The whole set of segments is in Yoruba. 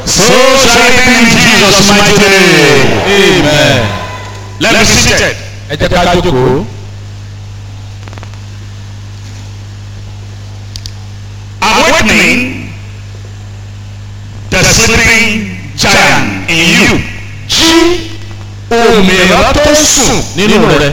So shall it be in Jesus' mighty name. amen. Let me be seated. ẹ jẹ́ ká jókòó. Awakening the sleeping giant in you. jí òmìnira tó ń sùn nínú rẹ.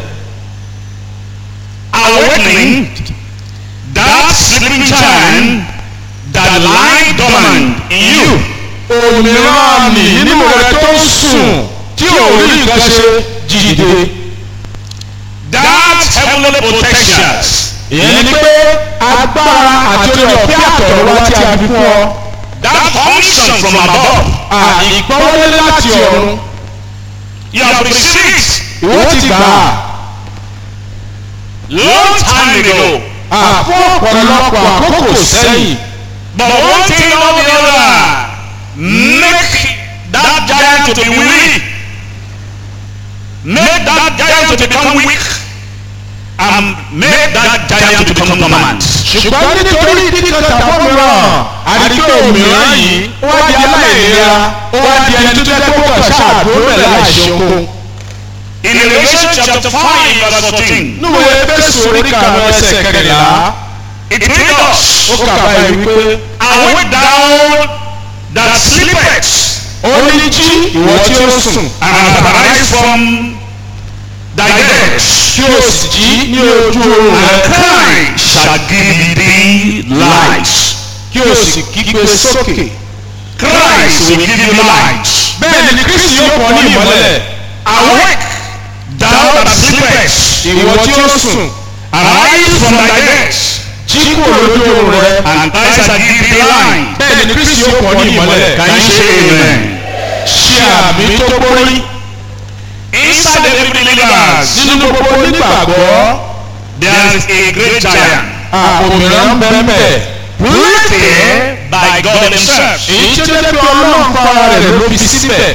Awakening that sleeping giant that lie dormant in you. òmìnira mi nínú rẹ tó ń sùn tí ò rí nǹkan ṣe dìde. That heavenly protections ìyẹn ni pé agbára àti orí ọ̀fẹ́ àtọ̀rọ̀ wá tí a fi fún ọ. that unction from above ìpọ́nwọlé láti ọ̀run you have received ìwọ ti gbà á. long time ago. àfún ọ̀pọ̀lọpọ̀ àkókò sẹ́yìn. But one thing or the other make that giant to be weak. Make that giant to become weak. And make that giant to become dormant. ṣùgbọ́n nítorí ìdí kan tàbí mìíràn àdìgbò òmìnira yìí ó wá di aláìlera ó wá di ẹni tó jẹ́ pé ó kàn ṣáàdúró bẹ̀rẹ̀ láìṣe okun. In Revelation chapter 5 verse 14, nínú ebésù orí karùn-ún ẹsẹ̀ kẹrìnlá it reads us, ó kà báyìí wípé Awake thou that sleepest, ó ní jí ìwọ tí ó sùn and arise from thy dead. kí o sì jí ní ojú oorun And rẹ Christ shall give thee light. kí o sì kígbe sókè. Christ will give you light. bẹ́ẹ̀ ni kristi yóò pọ̀ ní ìmọ́lẹ̀ Awake, thou that sleepest, ìwọ tí ó sùn arise from thy dead, jí kúrò lójú oorun rẹ and Christ shall give thee light. bẹ́ẹ̀ ni kristi yóò pọ̀ ní ìmọ́lẹ̀ Can you say amen? ṣe àmì tó gbórí Inside every believers, nínú gbogbo onígbàgbọ́ there is a great giant òmìnira ń bẹ́ẹ̀ bẹ́ẹ̀. planted by God Himself. èyí tí ó jẹ́ pé ọlọ́run fara rẹ̀ ló fi síbẹ̀.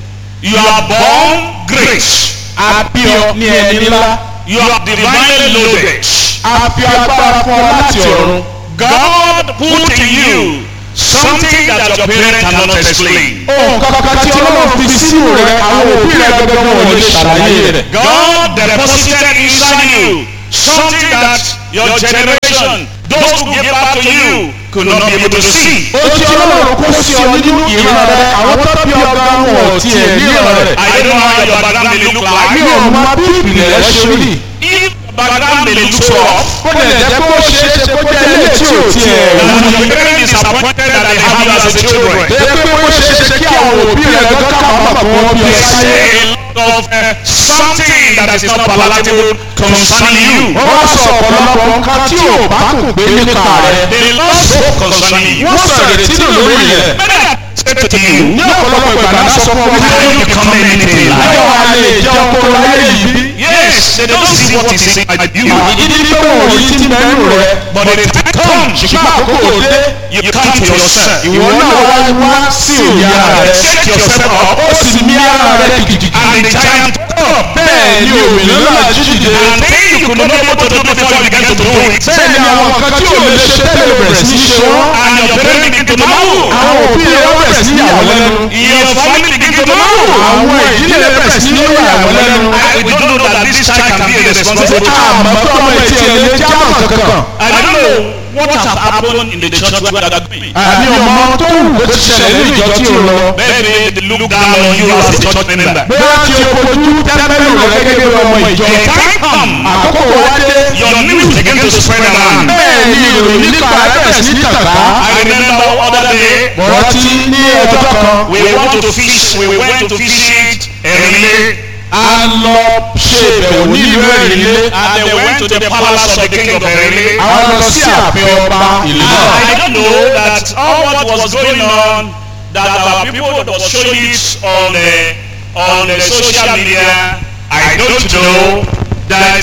You are born great. àbí ọ ní ẹni ńlá. You are divinely loaded. àbí agbára fún ọ láti ọ̀run. God put in you something that your parents cannot explain. ohun kankan tí ọlọ́run fi sínú rẹ àwọn òbí rẹ gbẹgbẹ wọn ò lè ṣàlàyé rẹ. God deposited inside you something that your generation, those who gave back to you, could not be able to see. ó ti ọlọ́run kó sí ọ nínú ìran rẹ àwọn tó bí ọgá wọn ò tiẹ̀ ní ìran rẹ. I don't know how your background may look mi like. ò mọ bí ìpìlẹ̀ rẹ ṣe rí. If your background may look so rough, ó lè jẹ́ pé ó ṣeé ṣe kó jẹ́ ilé tí ò tiẹ̀ and wú your ni. parents disappointed that they have you as a children. jẹ́ pé ó ṣeé ṣe kí àwọn òbí rẹ gbọ́ kábàámọ̀ kó wọ́n bí ẹ There's sáyé. a lot of uh, something that is not palatable concerning you. wọ́n wá sọ ọ̀pọ̀lọpọ̀ nǹkan tí ò bá kù gbé nípa rẹ̀. They lost hope concerning you. wọ́n sọ ìrètí nù lórí rẹ̀. Many have said to you, ní ọ̀pọ̀lọpọ̀ ìgbà náà sọ fún ọmọ How do you become anything in ayọ̀ life? wa lè jẹ́ ọkọ láyé yìí bí. Yes, they don't see what is inside you. ìdí ní pé wọn ò yí tí mẹ́nu rẹ̀. But the time comes, ṣùgbọ́n àkókò dé you come to yourself. ìwọ náà wá wá sí òye ara rẹ̀. Set yourself up, ó sì mí ara rẹ̀ gidigidi. and the giant come. bẹ́ẹ̀ ni òmìnira náà jí dìde. And things you could not be able to do before you began to do it. bẹ́ẹ̀ ni àwọn nǹkan tí ò lè ṣe tẹ́lẹ̀ bẹ̀rẹ̀ sí í ṣe wọ́n. And your parents begin to marvel. àwọn òbí rẹ̀ wọ́n bẹ̀rẹ̀ sí ní ìyàwó lẹ́nu. Your family begin to marvel. àwọn ìdílé rẹ̀ bẹ̀rẹ̀ sí ní ìyàwó lẹ́nu. I, we don't know that this child can be a responsible child. àmọ́ tó ọmọ ìtì ẹ̀ lè jámọ̀ kankan. I don't know what has happened in the church where they are going. àmì ọmọ tó wù kó ti ṣẹlẹ̀ ní ìjọ tí ò lọ. Maybe they look down on you as a church member. bóyá tí o kojú tẹ́lẹ̀lú rẹ gẹ́gẹ́ bí ọmọ ìjọ. The time come, àkókò wá dé. your news begin to spread around. bẹ́ẹ̀ ni ìròyìn nípa rẹ̀ bẹ̀rẹ̀ sí ní tàkà. I remember other day, mo rántí ní ọjọ́ kan. we want to fish, we went to visit Erile, a lọ ṣe ìbẹ̀wò ní ìlú Èrìlé. and they went to the palace of the king of Erile. àwọn lọ sí ààfin ọba ìlú And náà. I don't know that all what was going on, that our people that was showing it on the, on the social media, I don't know that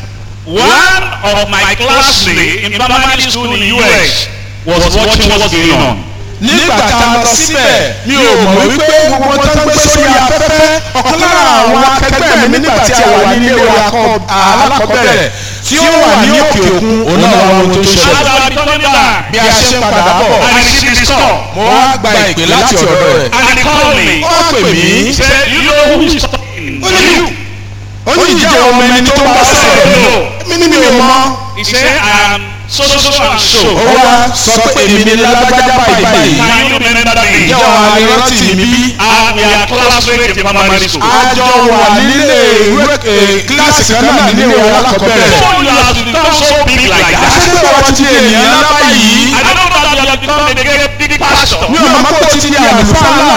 one of my classmates in primary school in the US was watching what's going on. nígbà tá a lọ síbẹ̀ mi ò mọ̀ wípé gbogbo tó ń gbé sórí afẹ́fẹ́ ọ̀kan lára àwọn akẹgbẹ́ mi nígbà tí a wà ní ilé wa kọ́ alákọ̀ọ́bẹ̀rẹ̀ tí ó wà ní òkè òkun òun náà wà ohun tó As ṣẹlẹ̀. I was coming back, bí a ṣe ń padà bọ̀ I received this call. mo wá gba ìpè láti ọ̀dọ̀ rẹ̀. And he called me. ó pè mí He said, you know who is talking? ó ní ó ní ìjẹ́ ọmọ ẹni tó bá sọ̀rọ̀ mi ní mi ò mọ̀. He said, I am so, so, so, and ó so. wá sọ pé èmi ni lágbájá báyìí báyìí. Can you remember me? ìjọ wa ni rántí mi bí. Uh, we are classmates in primary school. àjọ wà nílé ìwé eh, kíláàsì kan náà nílé ìwé alákọ̀ọ́bẹ̀rẹ̀. So you have become so big like that. àṣepé wọ́n ti di ènìyàn ńlá báyìí. I don't know that you have become a big, big pastor. mi ò mọ̀ pé ó ti di àlùfáà ńlá.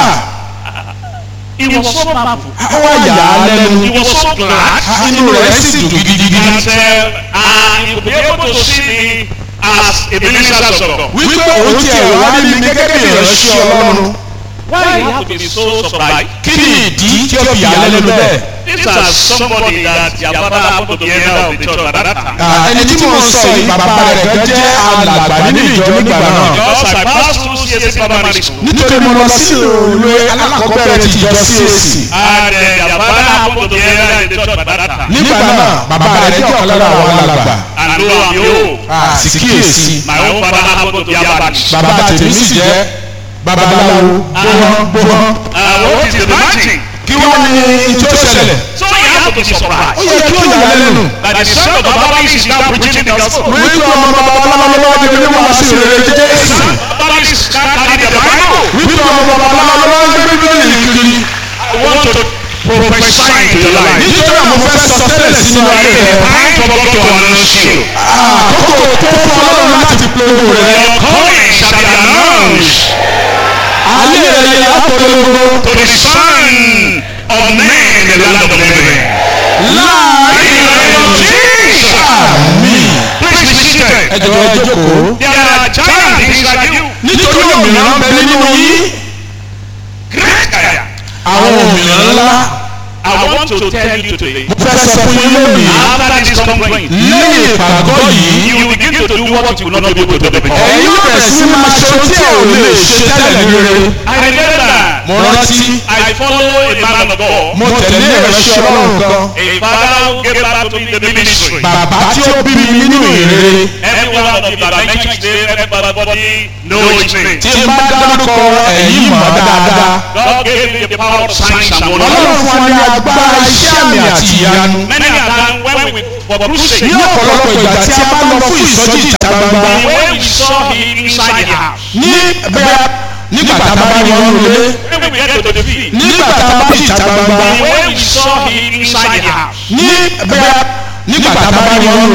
He was so powerful. ó wá yà á lẹ́nu. He was so glad. inú rẹ̀ sì dùn gidigidi. And uh, uh, he would be able to see me as a minister of God. wípé òun ti ẹ̀rọ wá rí mi gẹ́gẹ́ bí ìránṣẹ́ ọlọ́run. Why you have to be so surprised? kí ni ìdí tí ó fi yà á lẹ́nu bẹ́ẹ̀? This is somebody that your father happened to be elder of the church at that time. Ah, ẹni tí mo ń sọ yìí bàbá rẹ̀ kan jẹ́ alàgbà nínú ìjọ nígbà náà. Because I passed through CSC primary school. nítorí mo lọ sí ìwé alákọ̀ọ́bẹ̀rẹ̀ ti ìjọ CAC. And uh, your father happened to be elder in the church at that time. nígbà náà bàbá rẹ̀ jẹ́ ọ̀kan lára àwọn alàgbà. And lo and behold, Ah, sì kíyèsí. my own father happened to be a Baptist. bàbá tèmi sì jẹ́ babaláwo gbóhán gbóhán. Uh, what is the magic? kí wọ́n ní ìjọ ṣẹlẹ̀. So you have to be ó surprised. yẹ kí ó yà á lẹ́nu. That the son of the Baptist is now preaching the gospel. wípé ọmọ babaláwo lọ́wọ́ di onímọ̀ sí ìrere Jésù. Baptist is now carrying the Bible. wípé ọmọ babaláwo lọ́wọ́ gbé bíbélì kiri. I want to prophesy into your life. nítorí àwọn fẹ́ sọ tẹ́lẹ̀ sínú ayé rẹ̀. Time for God to announce you. àkókò tó fún ọlọ́run láti polówó rẹ̀. Your calling shall be announced ayé rẹ̀ yẹ apolongo. to the Son of Man in the land of the living. láàrin In the name of Jesus. àmín. Please be seated. ẹ jọ̀wọ́ ẹ jókòó. There are giants inside you. nítorí òmìnira ń bẹ nínú yín. Great giants. àwọn òmìnira ńlá. I want to tell you today. mo fẹ́ sọ fún yín lónìí. After this complaint, lẹ́yìn ìpàgọ́ yìí. you will begin to do what you will not be able to do before. ẹ̀yin yóò bẹ̀rẹ̀ sí máa ṣe ohun tí ẹ ò lè ṣe tẹ́lẹ̀ ní rere. I remember mo rántí. I follow a man of God. mo tẹ̀lé ìránṣẹ́ ọlọ́run kan. A father who gave back to me the ministry. bàbá tí ó bí mi nínú ìrere. Every one of you that I mention his name, everybody know his name. tí n bá dárúkọ ẹ̀yin mọ̀ dáadáa. God gave me the power of signs and ọlọ́run wonders. fún wa ní agbára iṣẹ́ àmì àti ìyanu. Many a time when we for crusade, ní ọ̀pọ̀lọpọ̀ ìgbà tí a bá lọ fún ìsọjí ìta gbangba. when we saw him inside the house, ní bẹ́ẹ̀ nígbà tá a bá rí wọn lulẹ̀. when we get to the field, nígbà tá a bá rí ìta gbangba. when we saw him inside the house, ní bẹ́ẹ̀ nígbà tá a bá rí wọn